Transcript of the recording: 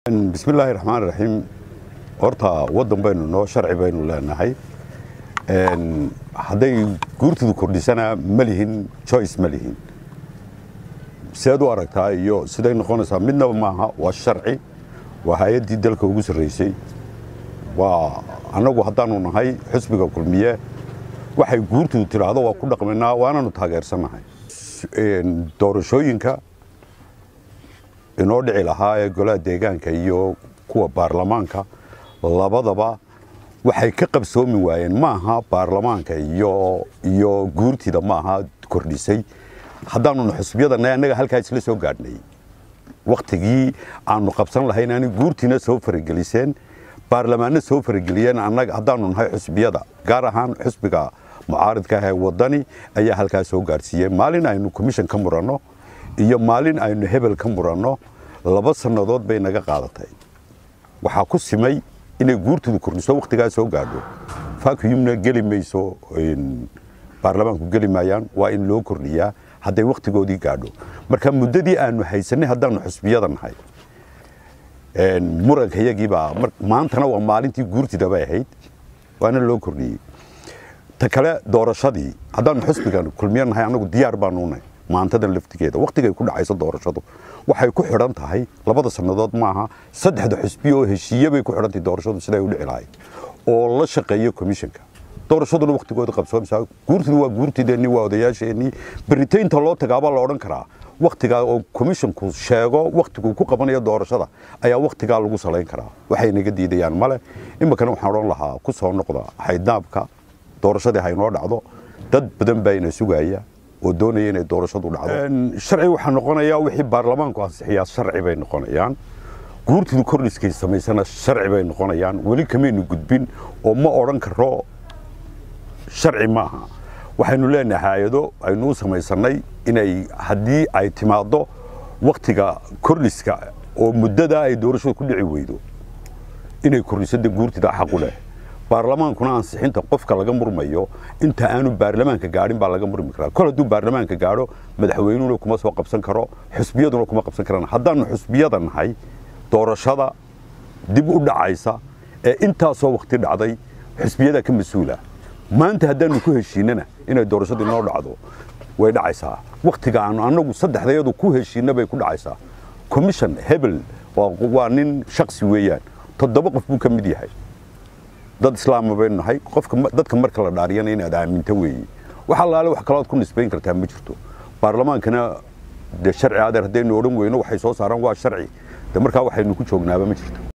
bismillaahi raxmaan raxiim horta waddan baynu noo sharci baynu leenahay hadday guurtidu kordhisana ma lihin joyce ma lihin sidaad u aragtaa iyo siday noqonaysaa midnaba maaha waa sharci waa hay-addii dalka ugu sarraysay waa annagu haddaanu nahay xusbiga kulmiye waxay guurtidu tidhaahdo waa ku dhaqmaynaa waananu taageersannahay doorashooyinka inoo dhici lahaa ee golaha deegaanka iyo kuwa baarlamaanka labadaba waxay ka qabsoomi waayeen maaha baarlamaanka iyo iyo guurtida maaha kordhisay haddaanuna xusbiyadana annaga halkaa isla soo gaadhnay wakhtigii aanu qabsan lahayn ani guurtiina soo farageliseen baarlamaanna soo farageliyeen annaga haddaanu nahay xusbiyada gaar ahaan xusbiga mucaaridka ah ee waddani ayaa halkaa soo gaadhsiiyey maalin aynu commission ka muranno iyo maalin aynu hebel ka muranno laba sannadood bay naga qaadatay waxaa ku simay inay guurtidu kordhiso wakhtigaa soo gaadho vacuumna geli mayso baarlamaanku geli maayaan waa in loo kordhiyaa hadday wakhtigoodii gaadho marka muddadii aanu haysanay haddaanu xusbiyada nahay muranka iyagiibaa maantana waa maalintii guurtida bay ahayd waana loo kordhiyey ta kale doorashadii haddaanu xusbigan kulmiyo nahay annagu diyaar baanu nahay maantadan laftigeeda wakhtigay ku dhacayso doorashadu waxay ku xidhan tahay labada sannadood maaha saddexda xusbiya oo heshiiye bay ku xidhan tahay doorashadu siday u dhici lahayd oo la shaqeeya komishanka doorashaduna wakhtigooda qabsoomsaa guurtidu waa guurtideennii waa odayaasheennii beritaynta loo tagaabaa la odhan karaa wakhtigaa oo komishanku sheego wakhtiguu ku qabanayo doorashada ayaa wakhtigaa lagu salayn karaa waxay naga diidayaan male iminkana waxaan odhan lahaa ku soo noqda xaydnaabka doorashadii haynoo dhacdo dad badan baa ina sugaya oo doonaya inay doorashadu dhacdo sharci waxaa noqonayaa wixii baarlamaanku ansixiyaa sharci bay noqonayaan guurtidu kordhiskay samaysana sharci bay noqonayaan weli kamaynu gudbin oo ma odhan karo sharci maaha waxaynu leenahay hay-ado aynu u samaysannay inay haddii ay timaaddo wakhtiga kordhiska oo muddadaa ay doorashadu ku dhici weydo inay kordhisada guurtida xaqu leh baarlamaankuna ansixinta qofka laga murmayo inta aanu baarlamaanka gaadhin baa laga murmi karaa kol hadduu baarlamaanka gaadho madaxweynuhuna kuma soo qabsan karo xusbiyaduna kuma qabsan karaan haddaanu xusbiyada nahay doorashada dib u dhacaysa ee intaasoo wakhti dhacday xusbiyada ka mas-uula maanta haddaanu ku heshiinana inay doorashadu inoo dhacdo way dhacaysaa wakhtiga aanu annagu saddexdayadu ku heshiinna bay ku dhacaysaa commission hebel waa nin shaksi weeyaan toddoba qof buu ka mid yahay dad islaama baynu nahay qofka dadka marka la dhaariyana inaad aaminto weeye wax allaale wax kalood ku nisbayn kartaa ma jirto baarlamaankana dee sharci adeer haddaynu odhan weyno waxay soo saaraan waa sharci de markaa waxaynu ku joognaaba ma jirto